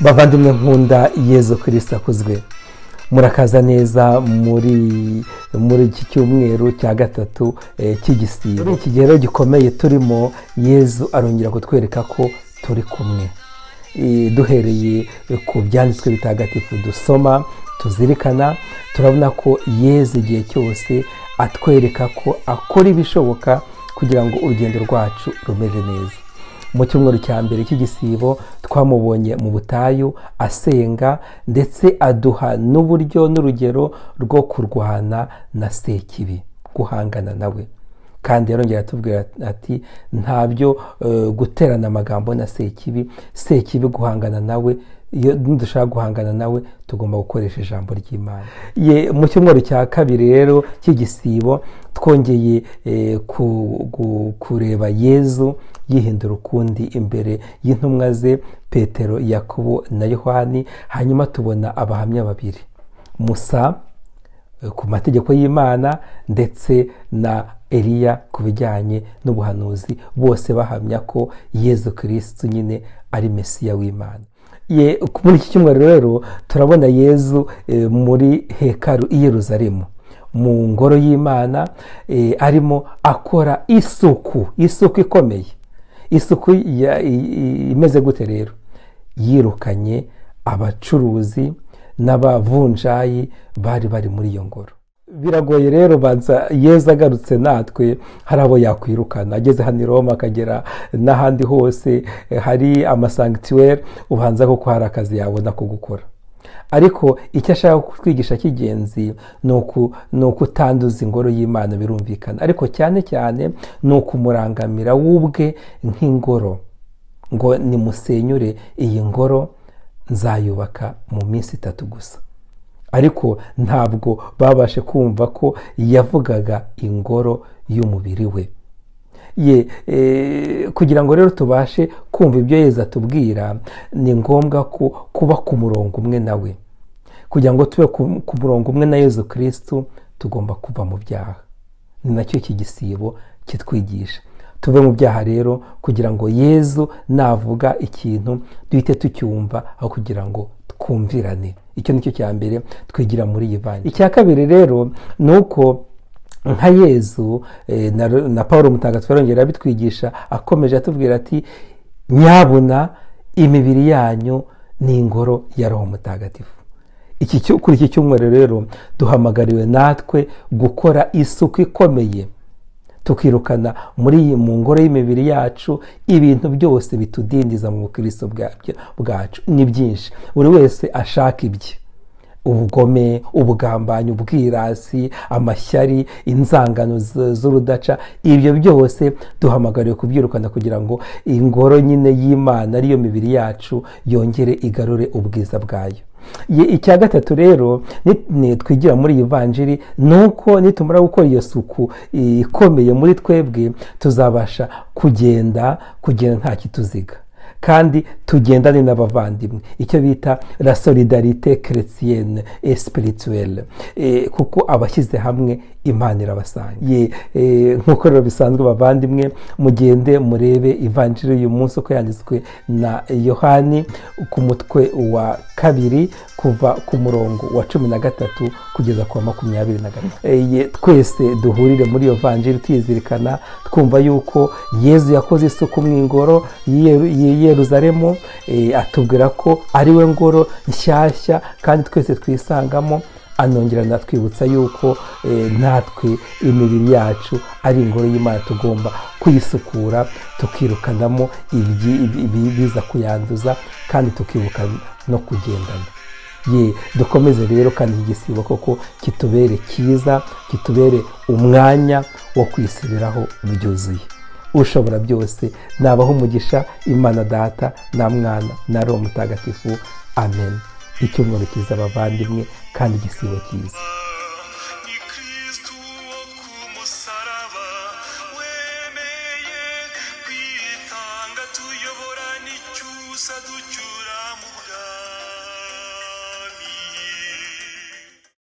bavandimwe nkunda yezu kirisita akuzwe murakaza neza muri muri iki cyumweru cya gatatu cy'igisibo muri iki gihe gikomeye turimo yezu arongera kutwereka ko turi kumwe duhereye ku byanditswe bitagatifu dusoma tuzirikana turabona ko yezu igihe cyose atwereka ko akora ibishoboka kugira ngo urugendo rwacu rumeze neza mu cyumweru cya mbere cy'igisibo twamubonye mu butayu asenga ndetse aduha n'uburyo n'urugero rwo kurwana na sekibi guhangana nawe kandi yarongera atubwira ati ntabyo guterana amagambo na sekibi sekibi guhangana nawe iyo dushaka guhangana nawe tugomba gukoresha ijambo ry'imana mu cyumweru cya kabiri rero cy'igisibo twongeye kureba yezu yihindura ukundi imbere y'intumwa ze petero yakobo na yohani hanyuma tubona abahamya babiri musa ku mategeko y'imana ndetse na eliya ku bijyanye n'ubuhanuzi bose bahamya ko yezu kirisitu nyine ari mesiya w'imana muri iki cyumweru rero turabona yezu muri hekaru i Yerusalemu mu ngoro y'imana arimo akora isuku isuku ikomeye isuku imeze gute rero yirukanye abacuruzi n'abavunjayi bari bari muri iyo ngoro biragoye rero banza yeza agarutse natwe hari abo yakwirukana ageze hano i roma akagera n'ahandi hose hari amasankituweri ubanza kuko hari akazi yabona ko gukora ariko icyo ashaka kutwigisha cy'ingenzi ni ukutanduza ingoro y'imana birumvikana ariko cyane cyane ni ukumurangamira w'ubwe nk'ingoro ngo nimusenyure iyi ngoro nzayubaka mu minsi itatu gusa ariko ntabwo babashe kumva ko yavugaga ingoro y'umubiri we ye kugira ngo rero tubashe kumva ibyo yeza atubwira ni ngombwa ko kuba ku murongo umwe nawe kugira ngo tube ku murongo umwe na yezu kirisitu tugomba kuva mu byaha ni nacyo iki gisibo kitwigisha tuve mu byaha rero kugira ngo yezu navuga ikintu duhite tucyumva aho kugira ngo twumvirane icyo ni cyo cya mbere twigira muri iyi banki icya kabiri rero ni uko nka yezu na paul mutagatifu yarongera abitwigisha akomeje atubwira ati nyabuna imibiri yanyu ni ingoro ya roho mutagatifu kuri iki cyumweru rero duhamagariwe natwe gukora isuku ikomeye tukirukana muri iyi mu ngoro y'imibiri yacu ibintu byose bitudindiza mu bukristo bwacu ni byinshi buri wese ashaka ibye ubugome ubugambanyi ubwirasi amashyari inzangano z'urudaca ibyo byose duhamagariwe kubyirukana kugira ngo ingoro nyine y'imana ariyo mibiri yacu yongere igarure ubwiza bwayo icya gatatu rero twigira muri iyi vanjiri ni uko nitumara gukora iyo suku ikomeye muri twebwe tuzabasha kugenda kugenda nta kituziga kandi tugendane n'abavandimwe icyo bita la solidarite keretiyene esipirituwele kuko abashyize hamwe imana irabasanga nk'uko rero bisanzwe bavandimwe mugende murebe ivanjiri y'uyu munsi uko yanditswe na yohani ku mutwe wa kabiri kuva ku murongo wa cumi na gatatu kugeza ku wa makumyabiri na gatatu twese duhurire muri iyo vanjiri tuyizirikana twumva yuko yezu yakoze isuku mu ingoro yeruzaremu atubwira ko ariwe ngoro nshyashya kandi twese twisangamo anongera natwibutsa yuko natwe imibiri yacu ari ingoro y'imana tugomba kuyisukura tukirukanamo ibiza kuyanduza kandi tukibuka no kugendana ye dukomeze rero kandi igisibo koko kitubere cyiza kitubere umwanya wo kwisubiraho byuzuye ushobora byose nabaho umugisha imana data na mwana na roho mutagatifu amen icyumweru cyiza abavandimwe kandi igisibo cyiza kwitanga tuyobora n'icyusa ducyusa